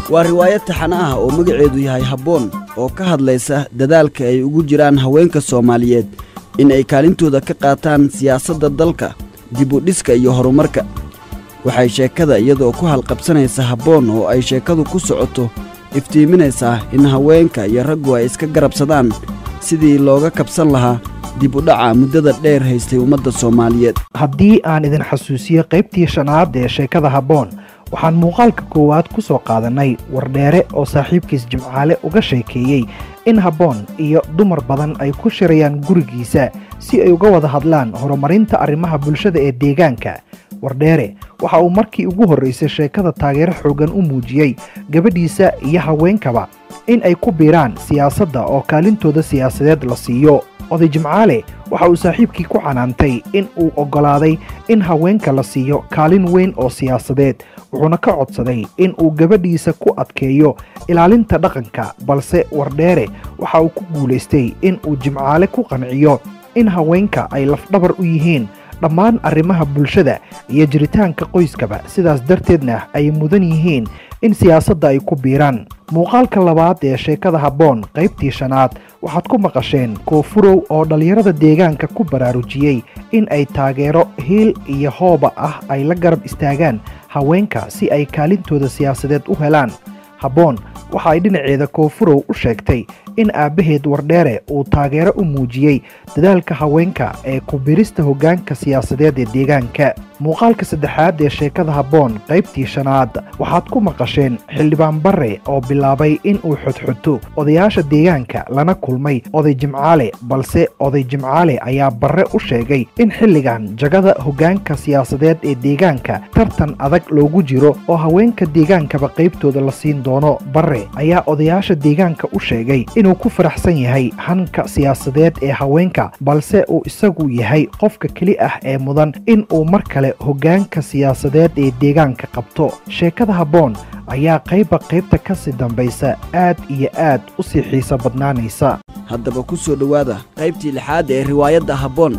waa riwaayad taxane ah oo magaceedu yahay habboon oo ka hadlaysa dadaalka ay ugu jiraan haweenka soomaaliyeed in ay kaalintooda ka qaataan siyaasadda dalka dibudhiska iyo horumarka waxay sheekada iyadoo ku halqabsanaysa habboon oo ay sheekadu ku socoto iftiiminaysaa in haweenka iyo raggu ay iska garabsadaan sidii looga kabsan lahaa dib u dhaca muddada dheer haystay ummadda soomaaliyeed haddii aan idin xasuusiyo qaybtii shanaad ee sheekada habboon waxaan muuqaalka koowaad ku soo qaadannay wardheere oo saaxiibkiis jimcaale uga sheekeeyey in habboon iyo dumar badan ay ku shirayaan gurigiisa si ay uga wada hadlaan horumarinta arrimaha bulshada ee deegaanka wardheere waxa uu markii ugu horraysay sheekada taageero xooggan u muujiyey gabadhiisa iyo haweenkaba in ay ku biiraan siyaasadda oo kaalintooda siyaasadeed la siiyo oday jimcaale waxa uu saaxiibkii ku canaantay in uu oggolaaday in haweenka la siiyo kaalin weyn oo siyaasadeed wuxuuna ka codsaday in uu gabadhiisa ku adkeeyo ilaalinta dhaqanka balse wardheere waxa uu ku guulaystay in uu jimcaale ku qanciyo in haweenka ay lafdhabar u yihiin dhammaan arrimaha bulshada iyo jiritaanka qoyskaba sidaas darteedna ay mudan yihiin in siyaasadda ay ku biiraan muuqaalka labaad ee sheekada habboon qaybtii shanaad waxaad ku maqasheen koofurow oo dhallinyarada deegaanka ku baraarujiyey in ay taageero hiil iyo hooba ah ay la garab istaagaan haweenka si ay kaalintooda siyaasadeed u helaan habboon waxa ay dhinaceeda koofurow u sheegtay in aabbaheed wardheere uu taageero u muujiyey dadaalka haweenka ee ku birista hoggaanka siyaasadeed ee deegaanka muuqaalka saddexaad ee sheekada habboon qaybtii shanaad waxaad ku maqasheen xildhibaan barre oo bilaabay in uu xodxoto odayaasha deegaanka lana kulmay oday jimcaale balse oday jimcaale ayaa barre u sheegay in xilligan jagada hoggaanka siyaasadeed ee deegaanka tartan adag loogu jiro oo haweenka deegaankaba qaybtooda la siin doono barre ayaa odayaasha deegaanka u sheegay inuu ku faraxsan yahay hanka siyaasadeed ee haweenka balse uu isagu yahay qofka keli ah ee mudan in uu mar kale hoggaanka siyaasadeed ee deegaanka qabto sheekada habboon ayaa qaybba qaybta ka sii dambaysa aad iyo aad u sii xiiso badnaanaysa haddaba ku soo dhowaada qaybtii lixaad ee riwaayadda habboon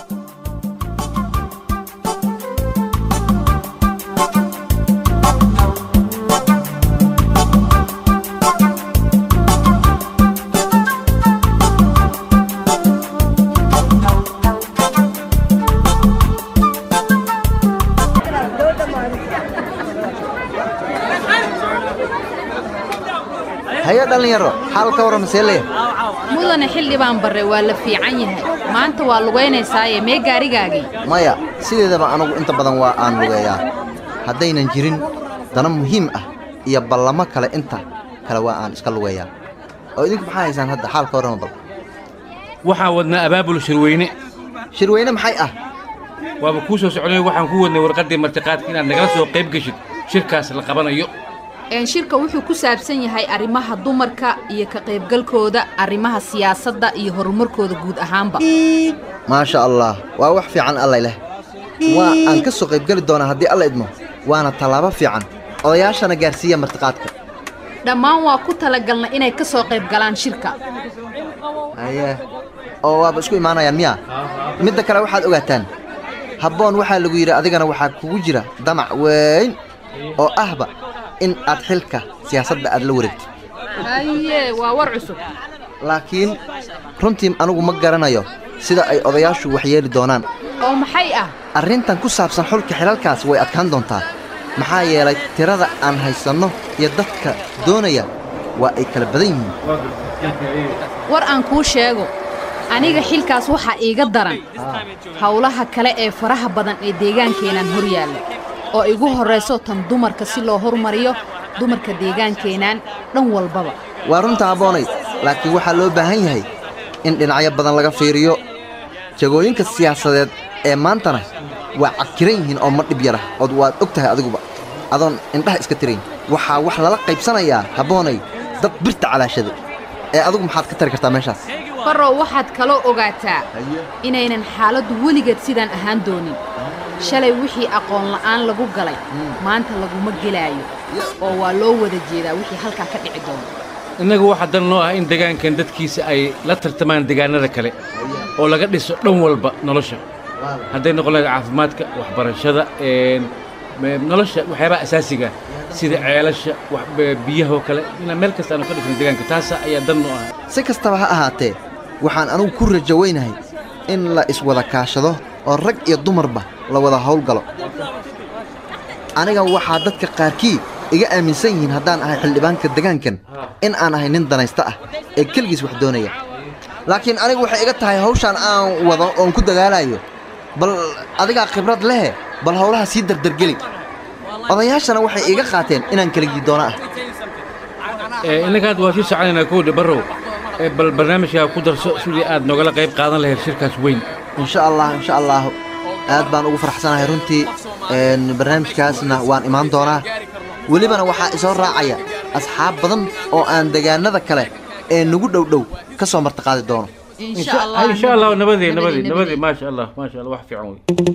haye dhallinyaro xaal ka warran maseele mudane xildhibaan barre waa la fiican yahay maanta waa lugaynaysaayee mee gaarigaagii maya sideedaba anugu inta badan waa aan lugeeyaa haddaynan jirin dana muhiim ah iyo ballamo kale inta kale waa aan iska lugeeyaa oo idinku maxaa haysaan hadda xaal ka warrama bal waxaan wadnaa abaabul shirweyne shirweyne maxay ah waaba kuu soo soconay waxaan ku wadnay warqaddii martiqaadka inaad nagala soo qayb geshid shirkaas la qabanayo een shirka wuxuu ku saabsan yahay arrimaha dumarka iyo ka qaybgalkooda arrimaha siyaasadda iyo horumarkooda guud ahaanba maasha allah waa wax fiican allay leh waa aan ka soo qaybgeli doonaa haddii alla idmo waana tallaabo fiican odayaashana gaarsiiya martiqaadka dhammaan waa ku talagalna inay ka soo qayb galaan shirka haye oo waaba isku imaanayaan miyaa midda kale waxaad ogaataan habboon waxaa lagu yidhi adigana waxaa kugu jira damac weyn oo ahba in aad xilka siyaasadda aad la wareegtid haye waa war cusub laakiin runtii anugu ma garanayo sida ay odayaashu wax yeeli doonaan oo maxay ah arrintan ku saabsan xulka xilalkaas way adkaan doontaa maxaa yeelay tirada aan haysanno iyo dadka doonaya waa ay kala badan yihiin war aan kuu sheego aniga xilkaas waxaa iiga daran howlaha kale ee faraha badan ee deegaankeennan hor yaalla oo igu horrayso tan dumarka si loo hormariyo dumarka deegaankeennan dhan walbaba waa runta habboonay laakiin waxaa loo baahan yahay in dhinacyo badan laga fiiriyo jagooyinka siyaasadeed ee maantana waa cadkiran yihiin oo ma dhib yara ood waad og tahay adiguba adoon indhaha iska tirayn waxaa wax lala qaybsanayaa habboonay dad birta calaashada ee adigu maxaad ka tari kartaa meeshaas barrow waxaad kaloo ogaataa inaynan xaaladdu weligeed sidaan ahaan doonin shalay wixii aqoon la'aan lagu galay maanta laguma gelaayo oo waa loo wada jeedaa wixii halkaa ka dhici doona innagu waxaa dan noo ah in degaankan dadkiisa ay la tartamaan degaannada kale oo laga dhiso dhan walba nolosha hadday noqon lahayd caafimaadka waxbarashada me- nolosha waxyaabaha asaasiga sida ceelasha wax be- biyaha oo kale inaan meel kasta aanu ka dhifno deegaanka taasa ayaa dan u ah si kastaba ha ahaatee waxaan anugu ku rajo weynahay in la iswada kaashado oo rag iyo dumarba la wada howlgalo aniga waxaa dadka qaarkii iga aaminsan yihiin haddaan ahay xildhibaanka degaankan in aan ahay nin danaysta ah ee keligiis wax doonaya laakiin anigu waxay iga tahay hawshaan aan wado oon ku dagaalayo bal adigaa khibrad lehe bal howlaha sii dardargeli odayaashana waxay iga qaateen inaan keligii doono ah Ee, innaga hadda waa sii soconaynaa kowdha barrow ee, bal barnaamijkaa ku darso sidii aad nogala qayb qaadan lahayd shirkaas weyn insha allah insha allah aad baan ugu faraxsanahay runtii een, barnaamijkaasna waan imaan doonaa welibana waxaa isoo raacaya asxaab badan oo aan degaanada kale ee nagu dhowdhow ka soo martiqaadi doono insha allah insha allah nabadii nabadii nabadii, nabadii nabadii. maasha allah maasha allah wax fiican wey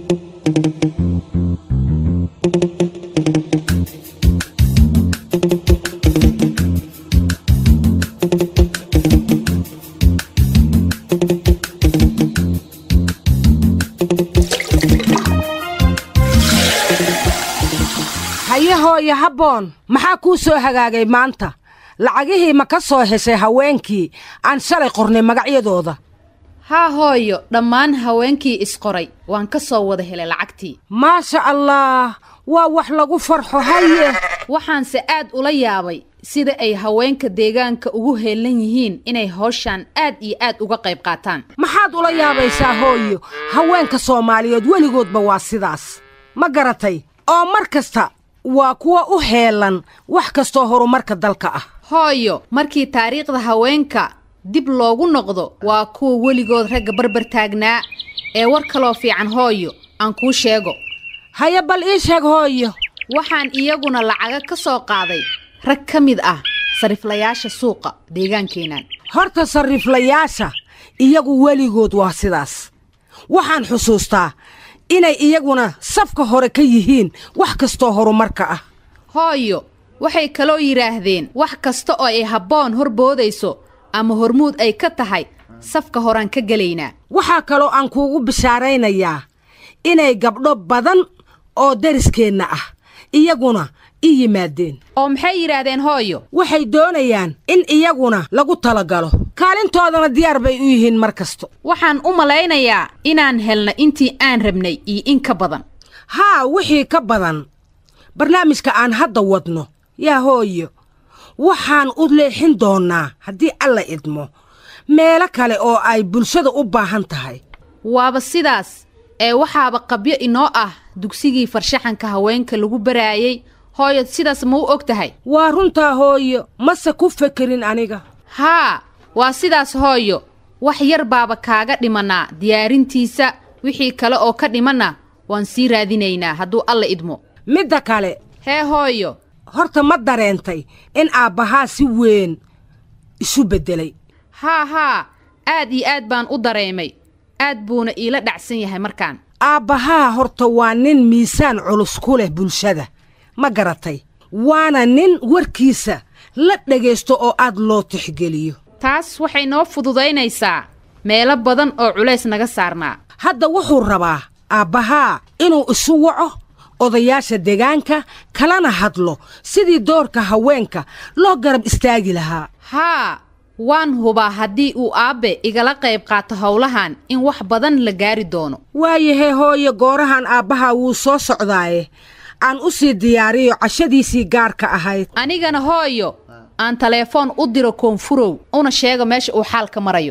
haye hooye habboon maxaa kuu soo hagaagay maanta lacagihii ma ka soo heshay haweenkii aan shalay qornay magacyadooda haa hooyo dhammaan haweenkii isqoray waan ka soo wada helay lacagtii maasha allah waa wax lagu farxo haye waxaanse aad ula yaabay sida ay haweenka deegaanka ugu heelan yihiin inay hawshaan aad iyo aad uga qayb qaataan maxaad ula yaabaysaa hooyo haweenka soomaaliyeed weligoodba waa sidaas ma garatay oo mar kasta waa kuwa u heelan wax kastoo horumarka dalka ah hooyo markii taariikhda haweenka dib loogu noqdo waa kuwa weligood ragga barbar taagnaa ee war kaloo fiican hooyo aan kuu sheego haye bal ii sheeg hooyo waxaan iyaguna lacaga ka soo qaaday rag ka mid ah sariflayaasha suuqa deegaankeennan horta sarriflayaasha iyagu weligood waa sidaas waxaan xusuustaa inay iyaguna safka hore ka yihiin wax kastoo horumarka ah hooyo waxay kaloo yidhaahdeen wax kasta oo ay habboon horboodayso ama hormuud ay ka tahay safka horaan ka gelaynaa waxaa kaloo aan kuugu bishaaraynayaa inay gabdho badan oo dariskeenna ah iyaguna i yimaadeen oo maxay yidhaahdeen hooyo waxay doonayaan in iyaguna lagu talagalo kaalintoodana diyaar bay u yihiin mar kasto waxaan u malaynayaa inaan helna intii aan rabnay iyo in ka badan haa wixii ka badan barnaamijka aan hadda wadno yaa hooyo waxaan u leexin doonnaa haddii alla idmo meelo kale oo ay bulshada u baahan tahay waaba sidaas ee waxaaba qabyo inoo ah dugsigii farshaxanka haweenka lagu baraayey hooyo sidaas ma u og tahay waa runtaa hooyo mase ku fekerin aniga haa waa sidaas hooyo wax yar baaba kaaga dhimanaa diyaarintiisa wixii kale oo ka dhimanna waan sii raadinaynaa hadduu alla idmo midda kale hee hooyo horta ma dareentay in aabbahaa si weyn isu beddelay haa haa aad iyo aad baan u dareemay aad buuna iila dhacsan yahay markaan aabbahaa horta waa nin miisaan culus ku leh bulshada ma garatay waana nin warkiisa la dhegaysto oo aad loo tixgeliyo taas waxay noo fududaynaysaa meelo badan oo culays naga saarnaa hadda wuxuu rabaa aabbahaa inuu isu waco odayaasha deegaanka kalana hadlo sidii doorka haweenka loo garab istaagi lahaa haa waan hubaa haddii uu aabbe igala qayb qaato howlahan in wax badan la gaari doono waayahee hooye goorahan aabbahaa wuu soo socdaaye aan u sii diyaariyo cashadiisii gaarka ahayd anigana hooyo aan taleefoon u diro koonfurow una sheego meesha uu xaalka marayo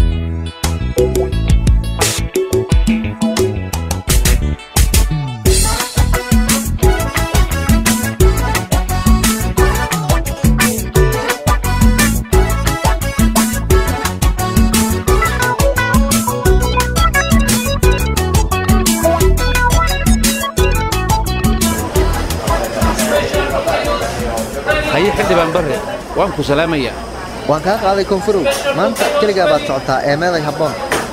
haye xildhibaan barre waan ku salaamayaa waan kaa qaaday koonfurow maanta keligaa baad socotaa ee meeday habboon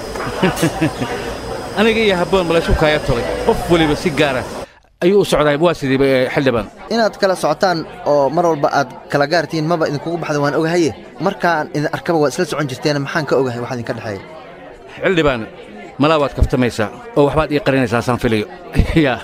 aniga iyo habboon malaysu kaaya tolay qof weliba si gaara ayuu u socdaa waa sidiiba ee xildhibaan inaad kala socotaan oo mar walba aad kala gaartiin maba idinkugu baxda waan ogahaye markaan idin arkaba waad isla socon jirteen maxaan ka ogahay wax idinka dhexeeya xildhibaan malaa waad kaftamaysaa oo waxbaad ii qarinaysaa saan filayo ya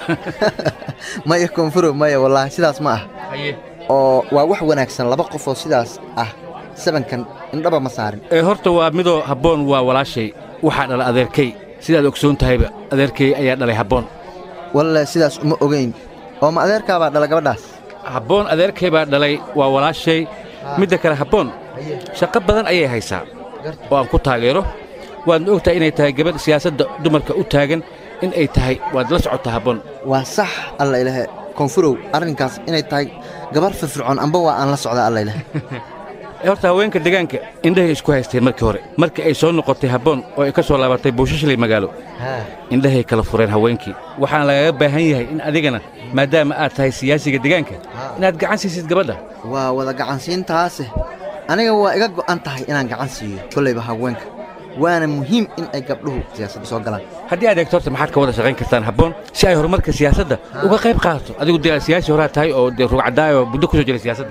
maya koonfurow maya wallaahi sidaas ma ah haye oo waa wax wanaagsan laba qof oo sidaas ah sabankan indhaba ma saarin ee horta waa midoo habboon waa walaashay waxaa dhala adeerkay sidaad ogsoon tahayba adeerkay ayaa dhalay habboon walle sidaas uma ogayn oo ma adeerkaabaa dhala gabadhaas habboon adeerkay baa dhalay waa walaashay midda kale habboon shaqo badan ayay haysaa oo aan ku taageero waadna og tahay inay tahay gabadh siyaasadda dumarka u taagan in ay tahay waad la socotaa habboon waa sax alla ilahe koonfurow arrinkaas inay tahay gabar firfircoon amba waa aan la socdaa alla ilahe ee horta haweenka deegaanka indhahay isku haysteen markii hore markii ay soo noqotay habboon oo ay ka soo laabatay buushashley magaalo indhahay kala fureen haweenkii waxaana lagaga baahan yahay in adigana maadaama aad tahay siyaasiga deegaanka inaad gacan siisid gabadha waa wada gacansiintaase aniga waa iga go'an tahay inaan gacan siiyo kollayba haweenka waana muhiim in ay gabdhuhu siyaasadda soo galaan haddii aad eegto horta maxaad ka wada shaqayn kartaan habboon si ay horumarka siyaasadda uga qayb qaadato adigu dee siyaasi horaa tahay oo dee rugcadaayoo muddo ku soo jiray siyaasadda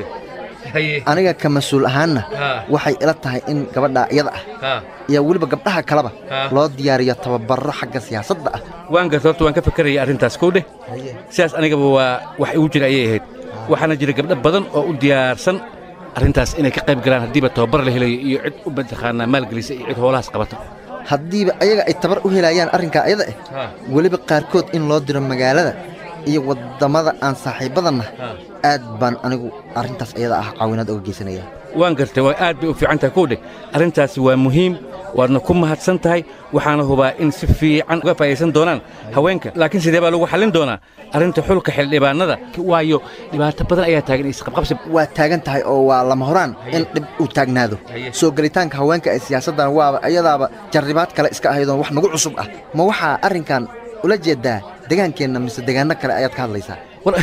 aniga ka mas-uul ahaanna waxay ila tahay in gabadha iyada ah iyo weliba gabdhaha kaleba loo diyaariyo tababarro xagga siyaasadda ah waan garta horta waan ka fakaraya arrintaas kow dheh sidaas anigaba waa wax igu jira ayay ahayd waxaana jira gabdho badan oo u diyaarsan arrintaas inay ka qayb galaan haddiiba tababar la helayo iyo cid u mataqaanaa maalgelisa iyo cid hoolahaas qabata haddiiba ayaga ay tabar u helayaan arrinkaa iyada ah weliba qaarkood in loo diro magaalada iyo waddamada aan saaxiibbadanna aad baan anigu arrintaas iyada ah caawinaad oga geysanaya waan gartay waa aad bay u fiican tahay kow dheh arrintaasi waa muhiim waadna ku mahadsan tahay waxaana hubaa in si fiican uga faa'idaysan doonaan haweenka laakiin sidee baa lagu xallin doonaa arrinta xulka xildhibaannada waayo dhibaato badan ayaa taagan isqabqabsi waa taagan tahay oo waa lama horaan in dhib uu taagnaado soo gelitaanka haweenka ee siyaasaddan waaba iyadaaba jarribaad kale iska ahaydoon wax nagu cusub ah ma waxaa arrinkan ula jeeddaa degaankeenna mise degaanno kale ayaad ka hadlaysaa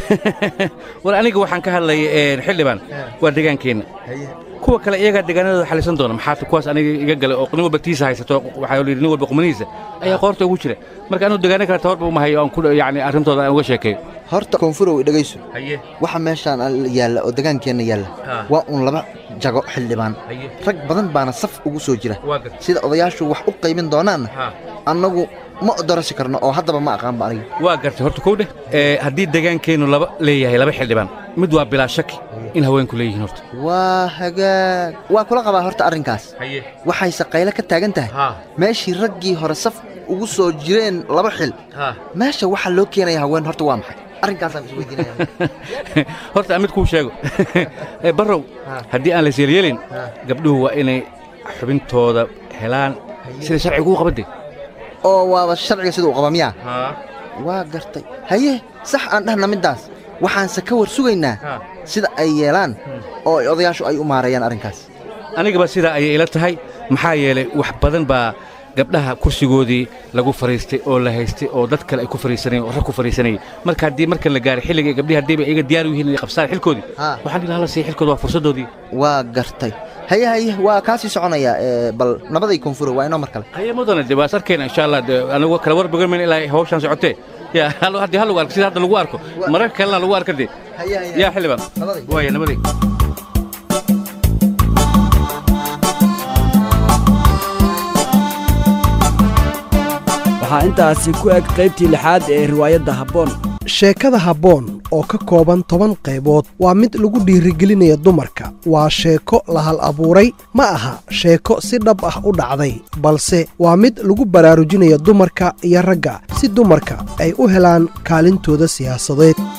war aniga waxaan ka hadlaya xildhibaan waa degaankeenna kuwa kale iyagaa deegaanadooda xalisan doona maxaa kuwaas aniga iga galay oo nin walba tiisa haysato waxaa la yidhi nin walba qumanihiisa ayaa qoorta ugu jira marka anuu deegaano kale tabarba uma hayo aan ku yacni arrintooda aan uga sheekeeyo horta koonfurow dhegayso waxa meeshaan yaalla oo degaankeenna yaalla waa uun laba jago xildhibaan rag badan baana saf ugu soo jira sida odayaashu wax u qaybin doonaanna annagu ma dorasi karno oo haddaba ma aqaanba aniga waa gartay horta kow dheh haddii degaankeennu laba leeyahay laba xildhibaan mid waa bilaa shaki in haweenku leeyihiin horta waa hagaag waa kula qabaa horta arrinkaas waxayse qayle ka taagan tahay meeshii raggii hore saf ugu soo jireen laba xil meesha waxaa loo keenaya haween horta waa maxay arrinkaasaan isweydiinaya horta mid kuu sheego barrow haddii aan lays yeelyeelin gabdhuhu waa inay xubintooda helaan sida sharcigu u qabadde oo waaba sharciga sida uu qaba miyaa waa gartay haye sax aan dhahna middaas waxaanse ka war sugaynaa sida ay yeelaan oo odayaashu ay u maareeyaan arrinkaas anigaba sidaa ayay ila tahay maxaa yeelay wax badan baa gabdhaha kursigoodii lagu fadhiistay oo la haystay oo dad kale ay ku fadhiisanayeen oo rag ku fadhiisanayay marka haddii markan la gaaray xilliga gabdhihi haddiiba iyaga diyaar u yihiin inay qabsaan xilkoodii waxaan dhihi lahaa la siiya xilkooda waa fursaddoodii waa gartay haye haye waa kaa sii soconayaa bal nabaday koonfuro waa inoo mar kale haye mudane de waa is arkayna insha allah de anigu kala war bogan mayna ilaa hawshaan socotee ya haddii hal lagu arko sida hadda lagu arko mararka kalena lagu arka de yaa xildhibaan waaya nabaday waxaa intaasi ku eg qaybtii lixaad ee riwaayadda habboon sheekada habboon oo ka kooban toban qaybood waa mid lagu dhiirigelinaya dumarka waa sheeko la hal abuuray ma aha sheeko si dhab ah u dhacday balse waa mid lagu baraarujinaya dumarka iyo ragga si dumarka ay u helaan kaalintooda siyaasadeed